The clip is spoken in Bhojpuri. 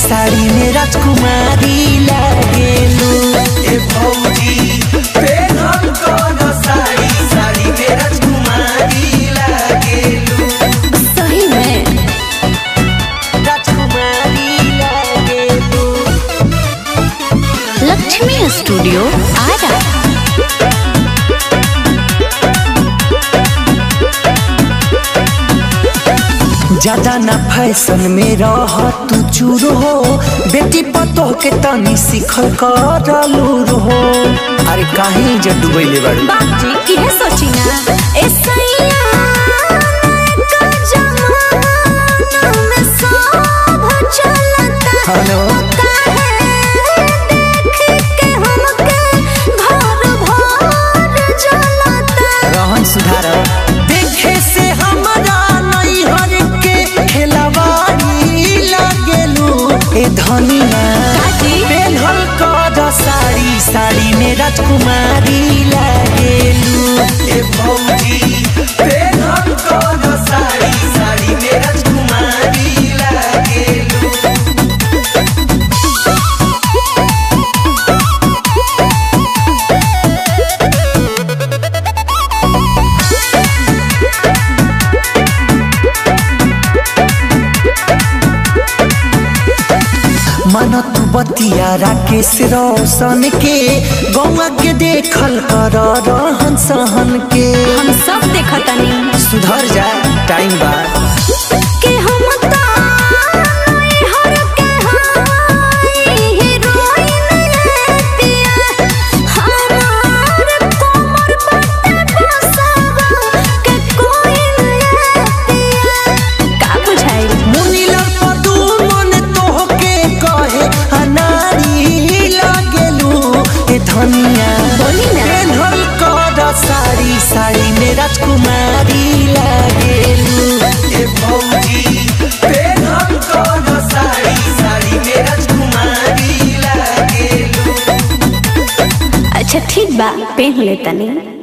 साड़ी में राजकुमारी लागेलू ए भौजी पेनहल कौन साड़ी साड़ी में राजकुमारी लागेलू सही में राजकुमारी लागेलू लक्ष्मी स्टूडियो आरा ज्यादा ना फैशन में रह तू चूर हो बेटी पतोह के तनी सिखल कर लूर हो अरे काहे जब डुबैले बाड़ू बाजी इहे सोची ना ए सैया का जमाना में सब चलता हेलो काहे देख के हमके घर भर जलता रहन सुधार देखे से हमरा नैहर के खेलवाड़ी लागेलू ए धनिया काजी? पेन्हल कर साड़ी साड़ी में राजकुमारी लागेलू ए भौजी पेन्हल कर साड़ी साड़ी में राजकुमारी लागेलू मन तू बतिया राकेश रोशन के गौवा के देखल कर रहन सहन के हम सब देखतनी सुधर जा टाइम बा कि हम ताई हर के हाई हीरोइन है पिया हमार कोमर पट्टे बसावा के कोई है पिया का बुझाई मुनीला पदू मन तोहके कहे अनारी लागेलू ए धनिया बोली ना। पेन्हल कर साड़ी साड़ी में राजकुमारी लागेलू ए भौजी पेन्हल कर साड़ी साड़ी में राजकुमारी लागेलू अच्छा ठीक बा पेन लेतनी